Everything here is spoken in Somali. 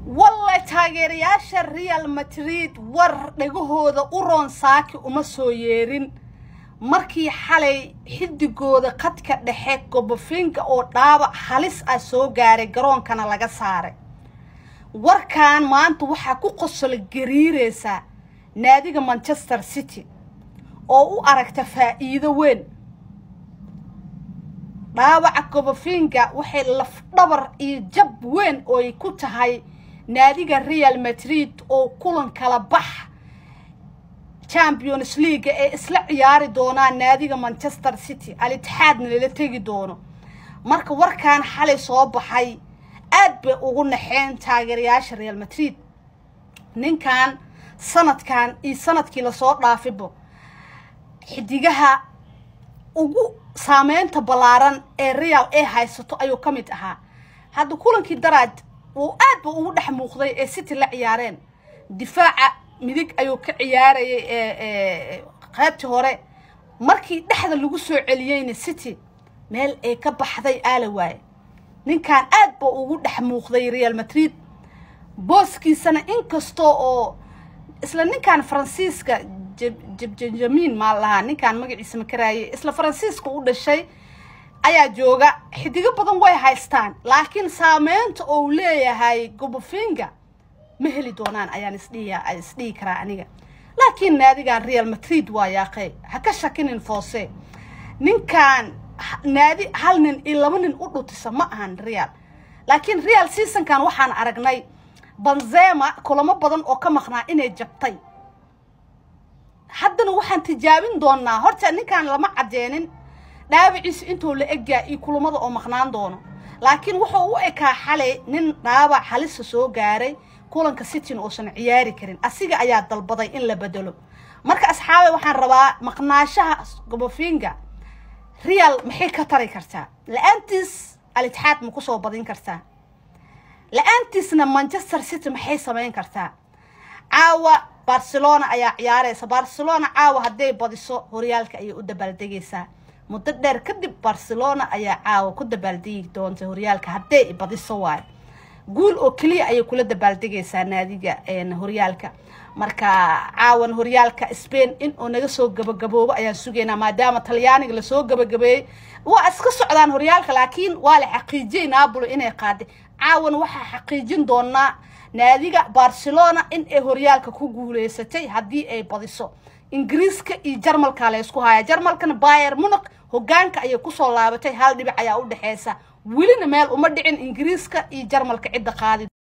walla taageerayaasha real madrid war dhegahooda u roon saaki uma soo yeerin markii xalay xidigooda khadka dhexe gobofinka oo dhaabac halis ah soo gaaray garoonkana laga saaray warkan maanta waxaa ku qosol gariireysaa naadiga manchester city oo u aragta faa'iido weyn dhaawaca gobofinka waxay lafdhabar iyo jab weyn ooy ku tahay naadiga real madrid oo kulan kala bax champions leaga ee isla ciyaari doonaan naadiga manchester city al-itixaadna lala tegi doono marka warkan xalay soo baxay aad bay ugu naxeen taageerayaasha real madrid ninkan sanadkan iyo sanadkii lasoo dhaafibo xidigaha ugu saameynta ballaaran ee real ee haysato ayuu ka mid ahaa hadda kulankii daraad uu aad ba ugu dhex muuqday ee city la ciyaareen difaaca midig ayuu ka ciyaarayay qaybtii hore markii dhexda lagu soo celiyeyna city meel ay ka baxday aala waaye ninkan aad ba ugu dhex muuqday real madrid booskiisana inkastoo oo isla ninkan faransiiska jabjamin maa lahaa ninkan magaciisa makaraaye isla faransiiska u dhashay ayaa jooga xidigo badan way haystaan laakiin saameynta ou leeyahay gobofinga ma heli doonaan ayaan isdhihi isdhihi karaa aniga laakiin naadigan real madrid waa yaaqey ha ka shakinin foose ninkan naadi hal nin iyo laba nin u dhutisa ma ahan real laakiin real seasonkan waxaan aragnay banzema kulamo badan oo ka maqnaa inay jabtay haddana waxaan tijaabin doonaa horta ninkan lama cadeenin dhaawiciisa intuu la egyaa iyo kulamada oo maqnaan doono laakiin wuxuu u ekaa xalay nin dhaawac halisa soo gaaray kulanka cityn uusan ciyaari karin asiga ayaa dalbaday in la bedelo marka asxaabe waxaan rabaa maqnaashaha gobofinga real maxay ka tari kartaa la-aantiis al-itixaad ma kusoo badin kartaa la-aantiisna manchester city maxay samayn kartaa caawa barcelona ayaa ciyaareysa barcelona caawa hadday badiso horyaalka ayay u dabaaldegaysaa muddo dheer kadib barcelona ayaa caawa ku dabaaldegi doonta horyaalka hadday badiso waayo guul oo keliya ayay kula dabaaldegaysaa naadiga horyaalka marka caawan horyaalka spain in uu naga soo gabagaboobo ayaan sugaynaa maadaama talyaaniga lasoo gabagabeeyey waa iska socdaan horyaalka laakiin waa la xaqiijiyey naabolo inay qaaday caawan waxaa xaqiijin doonaa naadiga barcelona in ay horyaalka ku guuleysatay haddii ay badiso ingiriiska iyo jarmalka laysku haya jarmalkana bayer muniq hogaanka ayay kusoo laabatay hal dhibic ayaa u dhexeysa welina meel uma dhicin ingiriiska iyo jarmalka cidda qaadi